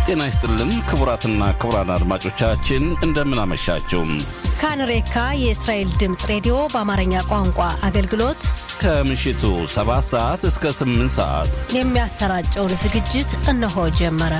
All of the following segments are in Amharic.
ጤና ይስጥልን ክቡራትና ክቡራን አድማጮቻችን እንደምን አመሻችሁ። ካንሬካ የእስራኤል ድምፅ ሬዲዮ በአማርኛ ቋንቋ አገልግሎት ከምሽቱ 7 ሰዓት እስከ 8 ሰዓት የሚያሰራጨውን ዝግጅት እነሆ ጀመረ።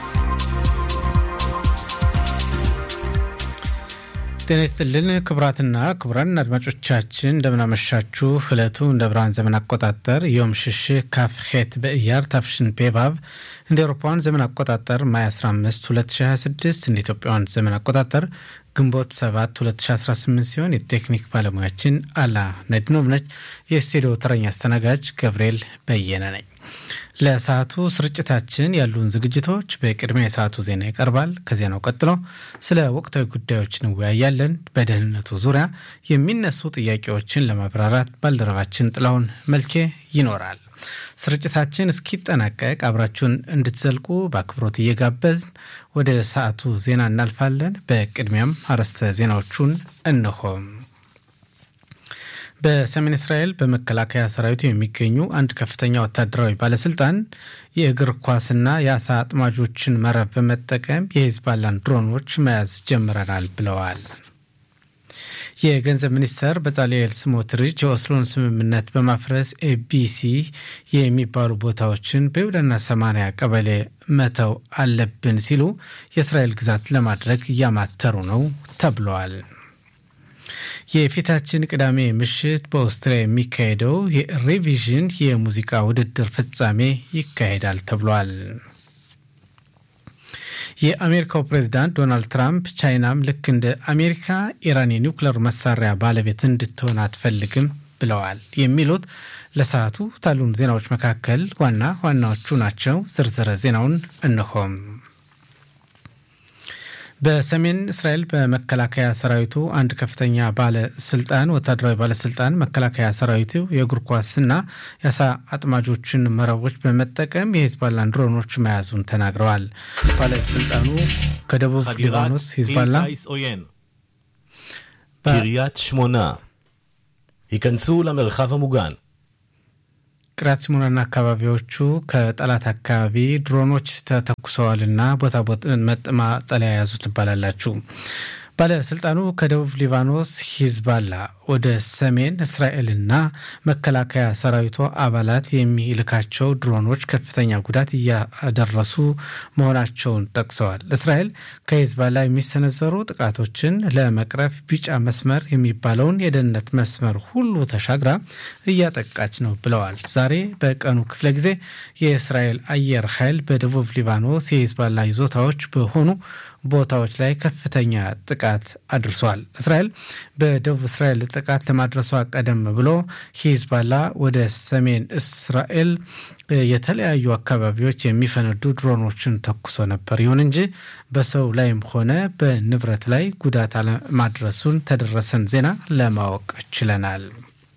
ጤና ይስጥልን ክቡራትና ክቡራን አድማጮቻችን እንደምናመሻችሁ። ዕለቱ እንደ ብርሃን ዘመን አቆጣጠር ዮም ሽሽህ ካፍ ሄት በእያር ታፍሽን ፔቫቭ እንደ አውሮፓውያን ዘመን አቆጣጠር ማይ 15 2026 እንደ ኢትዮጵያውያን ዘመን አቆጣጠር ግንቦት 7 2018 ሲሆን የቴክኒክ ባለሙያችን አላ ነድኖብ ነች። የስቱዲዮ ተረኛ አስተናጋጅ ገብርኤል በየነ ነኝ። ለሰዓቱ ስርጭታችን ያሉን ዝግጅቶች በቅድሚያ የሰዓቱ ዜና ይቀርባል። ከዜናው ቀጥሎ ስለ ወቅታዊ ጉዳዮች እንወያያለን። በደህንነቱ ዙሪያ የሚነሱ ጥያቄዎችን ለማብራራት ባልደረባችን ጥላሁን መልኬ ይኖራል። ስርጭታችን እስኪጠናቀቅ አብራችሁን እንድትዘልቁ በአክብሮት እየጋበዝን ወደ ሰዓቱ ዜና እናልፋለን። በቅድሚያም አርዕስተ ዜናዎቹን እንሆም። በሰሜን እስራኤል በመከላከያ ሰራዊቱ የሚገኙ አንድ ከፍተኛ ወታደራዊ ባለስልጣን የእግር ኳስና የአሳ አጥማጆችን መረብ በመጠቀም የሂዝባላን ድሮኖች መያዝ ጀምረናል ብለዋል። የገንዘብ ሚኒስተር በጻልኤል ስሞትሪች የኦስሎን ስምምነት በማፍረስ ኤቢሲ የሚባሉ ቦታዎችን በይሁዳና ሰማንያ ቀበሌ መተው አለብን ሲሉ የእስራኤል ግዛት ለማድረግ እያማተሩ ነው ተብለዋል። የፊታችን ቅዳሜ ምሽት በኦስትሪያ የሚካሄደው የሬቪዥን የሙዚቃ ውድድር ፍጻሜ ይካሄዳል ተብሏል። የአሜሪካው ፕሬዚዳንት ዶናልድ ትራምፕ ቻይናም ልክ እንደ አሜሪካ ኢራን የኒውክሌር መሳሪያ ባለቤት እንድትሆን አትፈልግም ብለዋል። የሚሉት ለሰዓቱ ታሉን ዜናዎች መካከል ዋና ዋናዎቹ ናቸው። ዝርዝረ ዜናውን እንሆም። በሰሜን እስራኤል በመከላከያ ሰራዊቱ አንድ ከፍተኛ ባለስልጣን ወታደራዊ ባለስልጣን መከላከያ ሰራዊቱ የእግር ኳስና የአሳ አጥማጆችን መረቦች በመጠቀም የሂዝባላን ድሮኖች መያዙን ተናግረዋል። ባለስልጣኑ ከደቡብ ሊባኖስ ሂዝባላ קריית שמונה היכנסו למרחב המוגן ቅሪያት ሲሞናና አካባቢዎቹ ከጠላት አካባቢ ድሮኖች ተተኩሰዋልና ቦታ መጠለያ ያዙ ትባላላችሁ። ባለስልጣኑ ከደቡብ ሊባኖስ ሂዝባላ ወደ ሰሜን እስራኤልና መከላከያ ሰራዊቱ አባላት የሚልካቸው ድሮኖች ከፍተኛ ጉዳት እያደረሱ መሆናቸውን ጠቅሰዋል። እስራኤል ከሂዝባላ የሚሰነዘሩ ጥቃቶችን ለመቅረፍ ቢጫ መስመር የሚባለውን የደህንነት መስመር ሁሉ ተሻግራ እያጠቃች ነው ብለዋል። ዛሬ በቀኑ ክፍለ ጊዜ የእስራኤል አየር ኃይል በደቡብ ሊባኖስ የሂዝባላ ይዞታዎች በሆኑ ቦታዎች ላይ ከፍተኛ ጥቃት አድርሷል። እስራኤል በደቡብ እስራኤል ጥቃት ለማድረሷ ቀደም ብሎ ሂዝባላ ወደ ሰሜን እስራኤል የተለያዩ አካባቢዎች የሚፈነዱ ድሮኖችን ተኩሶ ነበር። ይሁን እንጂ በሰው ላይም ሆነ በንብረት ላይ ጉዳት አለማድረሱን ተደረሰን ዜና ለማወቅ ችለናል።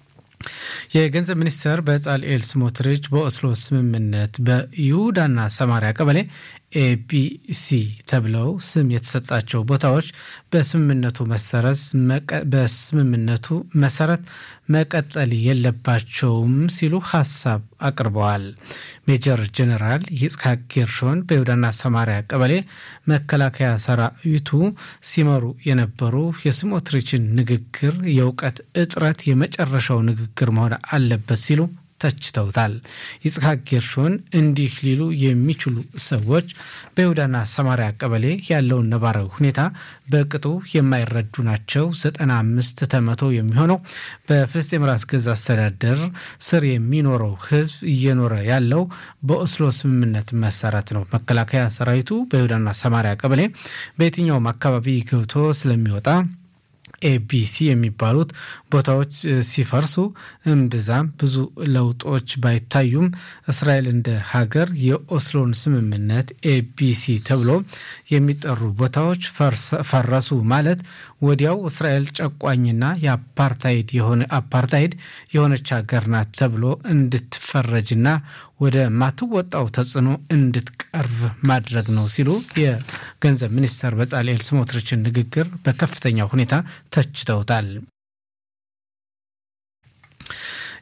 የገንዘብ ሚኒስትር በጻልኤል ስሞትሪች በኦስሎ ስምምነት በይሁዳና ሰማሪያ ቀበሌ ኤቢሲ ተብለው ስም የተሰጣቸው ቦታዎች በስምምነቱ መሰረት በስምምነቱ መሰረት መቀጠል የለባቸውም ሲሉ ሀሳብ አቅርበዋል። ሜጀር ጀኔራል ይጽሐቅ ጌርሾን በይሁዳና ሰማሪያ ቀበሌ መከላከያ ሰራዊቱ ሲመሩ የነበሩ የስሞትሪችን ንግግር የእውቀት እጥረት የመጨረሻው ንግግር መሆን አለበት ሲሉ ተችተውታል። ይጽሐቅ ጌርሾን እንዲህ ሊሉ የሚችሉ ሰዎች በይሁዳና ሰማሪያ ቀበሌ ያለውን ነባራዊ ሁኔታ በቅጡ የማይረዱ ናቸው። 95 ከመቶ የሚሆነው በፍልስጤም ራስ ገዝ አስተዳደር ስር የሚኖረው ሕዝብ እየኖረ ያለው በኦስሎ ስምምነት መሰረት ነው። መከላከያ ሰራዊቱ በይሁዳና ሰማሪያ ቀበሌ በየትኛውም አካባቢ ገብቶ ስለሚወጣ ኤቢሲ የሚባሉት ቦታዎች ሲፈርሱ እምብዛም ብዙ ለውጦች ባይታዩም እስራኤል እንደ ሀገር የኦስሎን ስምምነት ኤቢሲ ተብሎ የሚጠሩ ቦታዎች ፈረሱ ማለት ወዲያው እስራኤል ጨቋኝና የአፓርታይድ የሆነ አፓርታይድ የሆነች ሀገር ናት ተብሎ እንድትፈረጅና ወደ ማትወጣው ተጽዕኖ እንድትቀርብ ማድረግ ነው ሲሉ የገንዘብ ሚኒስተር በጻልኤል ስሞትሪችን ንግግር በከፍተኛ ሁኔታ ተችተውታል።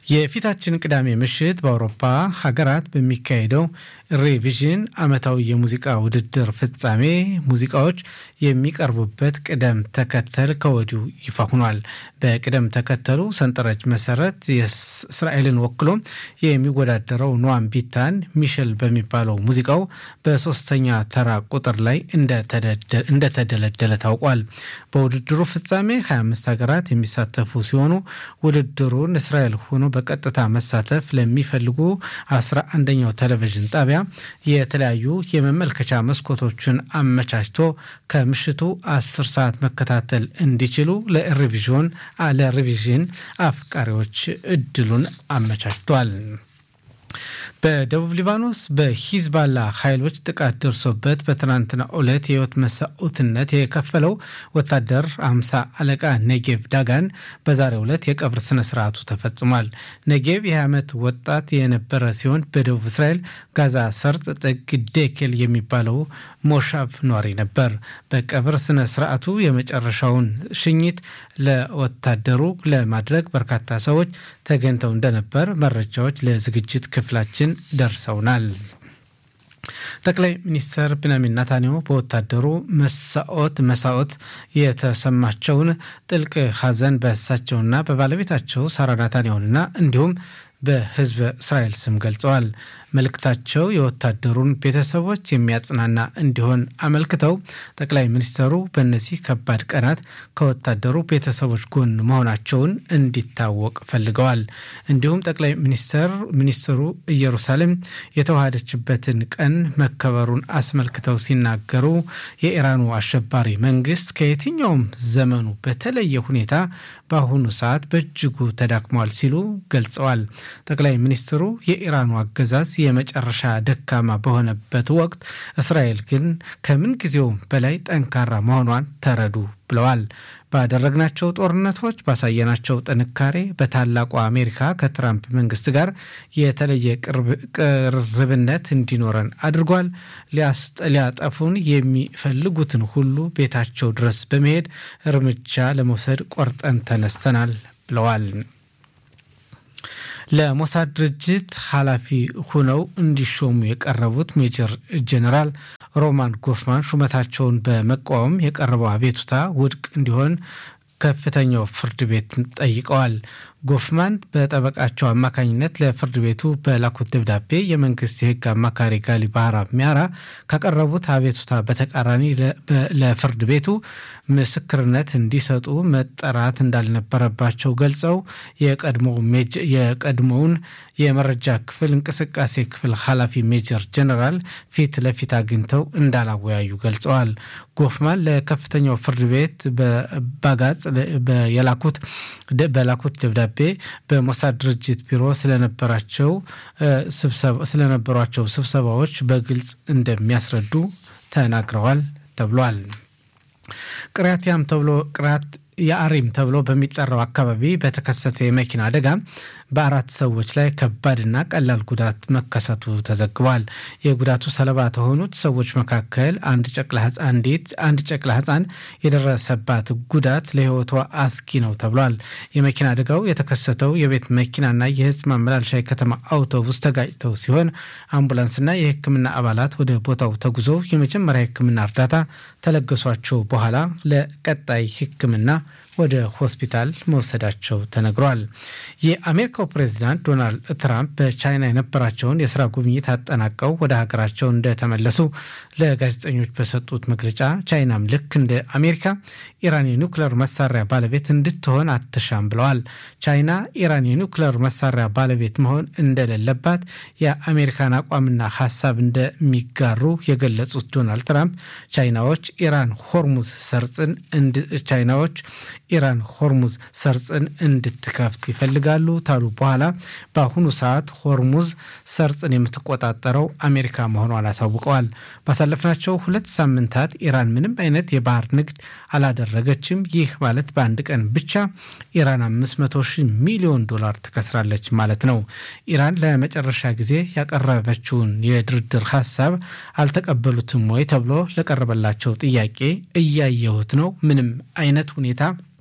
የፊታችን ቅዳሜ ምሽት በአውሮፓ ሀገራት በሚካሄደው ሬቪዥን ዓመታዊ የሙዚቃ ውድድር ፍጻሜ ሙዚቃዎች የሚቀርቡበት ቅደም ተከተል ከወዲሁ ይፋ ሆኗል። በቅደም ተከተሉ ሰንጠረዥ መሰረት እስራኤልን ወክሎ የሚወዳደረው ኖዋም ቢታን ሚሸል በሚባለው ሙዚቃው በሶስተኛ ተራ ቁጥር ላይ እንደተደለደለ ታውቋል። በውድድሩ ፍጻሜ 25 ሀገራት የሚሳተፉ ሲሆኑ ውድድሩን እስራኤል ሆኖ በቀጥታ መሳተፍ ለሚፈልጉ 11ኛው ቴሌቪዥን ጣቢያ የተለያዩ የመመልከቻ መስኮቶችን አመቻችቶ ከምሽቱ 10 ሰዓት መከታተል እንዲችሉ ለሪቪዥን ለሪቪዥን አፍቃሪዎች እድሉን አመቻችቷል። በደቡብ ሊባኖስ በሂዝባላ ኃይሎች ጥቃት ደርሶበት በትናንትና ዕለት የህይወት መስዋዕትነት የከፈለው ወታደር አምሳ አለቃ ነጌቭ ዳጋን በዛሬው ዕለት የቀብር ስነ ስርዓቱ ተፈጽሟል። ነጌቭ የ20 ዓመት ወጣት የነበረ ሲሆን በደቡብ እስራኤል ጋዛ ሰርጥ ጥግ ዴኬል የሚባለው ሞሻቭ ኗሪ ነበር። በቀብር ስነ ስርዓቱ የመጨረሻውን ሽኝት ለወታደሩ ለማድረግ በርካታ ሰዎች ተገኝተው እንደነበር መረጃዎች ለዝግጅት ክፍላችን ደርሰውናል። ጠቅላይ ሚኒስትር ብንያሚን ናታንያሁ በወታደሩ መሳኦት መሳኦት የተሰማቸውን ጥልቅ ሐዘን በእሳቸውና በባለቤታቸው ሳራ ናታንያሁንና እንዲሁም በህዝበ እስራኤል ስም ገልጸዋል። መልእክታቸው የወታደሩን ቤተሰቦች የሚያጽናና እንዲሆን አመልክተው ጠቅላይ ሚኒስትሩ በእነዚህ ከባድ ቀናት ከወታደሩ ቤተሰቦች ጎን መሆናቸውን እንዲታወቅ ፈልገዋል። እንዲሁም ጠቅላይ ሚኒስትር ሚኒስትሩ ኢየሩሳሌም የተዋሃደችበትን ቀን መከበሩን አስመልክተው ሲናገሩ የኢራኑ አሸባሪ መንግስት ከየትኛውም ዘመኑ በተለየ ሁኔታ በአሁኑ ሰዓት በእጅጉ ተዳክሟል ሲሉ ገልጸዋል። ጠቅላይ ሚኒስትሩ የኢራኑ አገዛዝ የመጨረሻ ደካማ በሆነበት ወቅት እስራኤል ግን ከምን ጊዜውም በላይ ጠንካራ መሆኗን ተረዱ ብለዋል። ባደረግናቸው ጦርነቶች ባሳየናቸው ጥንካሬ በታላቁ አሜሪካ ከትራምፕ መንግስት ጋር የተለየ ቅርብነት እንዲኖረን አድርጓል። ሊያጠፉን የሚፈልጉትን ሁሉ ቤታቸው ድረስ በመሄድ እርምጃ ለመውሰድ ቆርጠን ተነስተናል ብለዋል። ለሞሳድ ድርጅት ኃላፊ ሆነው እንዲሾሙ የቀረቡት ሜጀር ጄኔራል ሮማን ጎፍማን ሹመታቸውን በመቃወም የቀረበው አቤቱታ ውድቅ እንዲሆን ከፍተኛው ፍርድ ቤት ጠይቀዋል። ጎፍማን በጠበቃቸው አማካኝነት ለፍርድ ቤቱ በላኩት ደብዳቤ የመንግስት የህግ አማካሪ ጋሊ ባህራ ሚያራ ካቀረቡት አቤቱታ በተቃራኒ ለፍርድ ቤቱ ምስክርነት እንዲሰጡ መጠራት እንዳልነበረባቸው ገልጸው የቀድሞውን የመረጃ ክፍል እንቅስቃሴ ክፍል ኃላፊ ሜጀር ጀነራል ፊት ለፊት አግኝተው እንዳላወያዩ ገልጸዋል። ጎፍማን ለከፍተኛው ፍርድ ቤት በባጋጽ የላኩት በላኩት ደብዳቤ በሞሳድ ድርጅት ቢሮ ስለነበራቸው ስለነበሯቸው ስብሰባዎች በግልጽ እንደሚያስረዱ ተናግረዋል ተብሏል። ቅሪያትያም ተብሎ ቅሪያት የአሪም ተብሎ በሚጠራው አካባቢ በተከሰተ የመኪና አደጋ በአራት ሰዎች ላይ ከባድና ቀላል ጉዳት መከሰቱ ተዘግቧል። የጉዳቱ ሰለባ ከሆኑት ሰዎች መካከል አንድ ጨቅላ አንዲት አንድ ጨቅላ ሕፃን የደረሰባት ጉዳት ለሕይወቷ አስጊ ነው ተብሏል። የመኪና አደጋው የተከሰተው የቤት መኪናና የሕዝብ ማመላለሻ የከተማ አውቶቡስ ተጋጭተው ሲሆን አምቡላንስና የሕክምና አባላት ወደ ቦታው ተጉዞ የመጀመሪያ ሕክምና እርዳታ ተለገሷቸው በኋላ ለቀጣይ ሕክምና ወደ ሆስፒታል መውሰዳቸው ተነግሯል። የአሜሪካው ፕሬዚዳንት ዶናልድ ትራምፕ በቻይና የነበራቸውን የስራ ጉብኝት አጠናቀው ወደ ሀገራቸው እንደተመለሱ ለጋዜጠኞች በሰጡት መግለጫ ቻይናም ልክ እንደ አሜሪካ ኢራን የኒውክሌር መሳሪያ ባለቤት እንድትሆን አትሻም ብለዋል። ቻይና ኢራን የኒውክሌር መሳሪያ ባለቤት መሆን እንደሌለባት የአሜሪካን አቋምና ሀሳብ እንደሚጋሩ የገለጹት ዶናልድ ትራምፕ ቻይናዎች ኢራን ሆርሙዝ ሰርጽን ቻይናዎች ኢራን ሆርሙዝ ሰርጽን እንድትከፍት ይፈልጋሉ ታሉ በኋላ በአሁኑ ሰዓት ሆርሙዝ ሰርጽን የምትቆጣጠረው አሜሪካ መሆኗን አሳውቀዋል። ባሳለፍናቸው ሁለት ሳምንታት ኢራን ምንም አይነት የባህር ንግድ አላደረገችም። ይህ ማለት በአንድ ቀን ብቻ ኢራን 500 ሺህ ሚሊዮን ዶላር ትከስራለች ማለት ነው። ኢራን ለመጨረሻ ጊዜ ያቀረበችውን የድርድር ሀሳብ አልተቀበሉትም ወይ ተብሎ ለቀረበላቸው ጥያቄ እያየሁት ነው ምንም አይነት ሁኔታ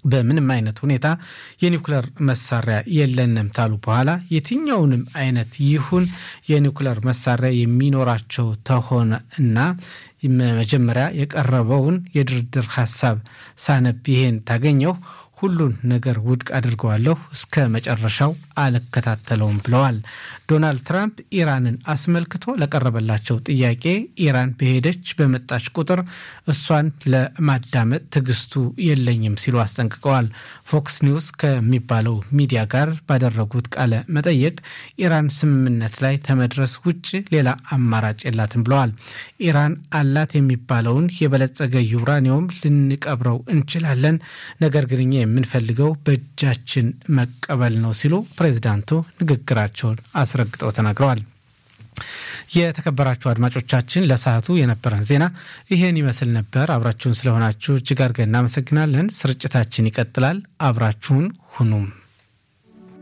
በምንም አይነት ሁኔታ የኒውክለር መሳሪያ የለንም ታሉ በኋላ የትኛውንም አይነት ይሁን የኒውክለር መሳሪያ የሚኖራቸው ተሆነ እና መጀመሪያ የቀረበውን የድርድር ሀሳብ ሳነብ ይሄን ታገኘው ሁሉን ነገር ውድቅ አድርገዋለሁ፣ እስከ መጨረሻው አልከታተለውም ብለዋል። ዶናልድ ትራምፕ ኢራንን አስመልክቶ ለቀረበላቸው ጥያቄ ኢራን በሄደች በመጣች ቁጥር እሷን ለማዳመጥ ትዕግስቱ የለኝም ሲሉ አስጠንቅቀዋል። ፎክስ ኒውስ ከሚባለው ሚዲያ ጋር ባደረጉት ቃለ መጠየቅ ኢራን ስምምነት ላይ ከመድረስ ውጭ ሌላ አማራጭ የላትም ብለዋል። ኢራን አላት የሚባለውን የበለጸገ ዩራኒየም ልንቀብረው እንችላለን፣ ነገር ግን እኛ የምንፈልገው በእጃችን መቀበል ነው ሲሉ ፕሬዚዳንቱ ንግግራቸውን አስረግጠው ተናግረዋል። የተከበራችሁ አድማጮቻችን ለሰዓቱ የነበረን ዜና ይህን ይመስል ነበር። አብራችሁን ስለሆናችሁ እጅግ አድርገን እናመሰግናለን። ስርጭታችን ይቀጥላል። አብራችሁን ሁኑም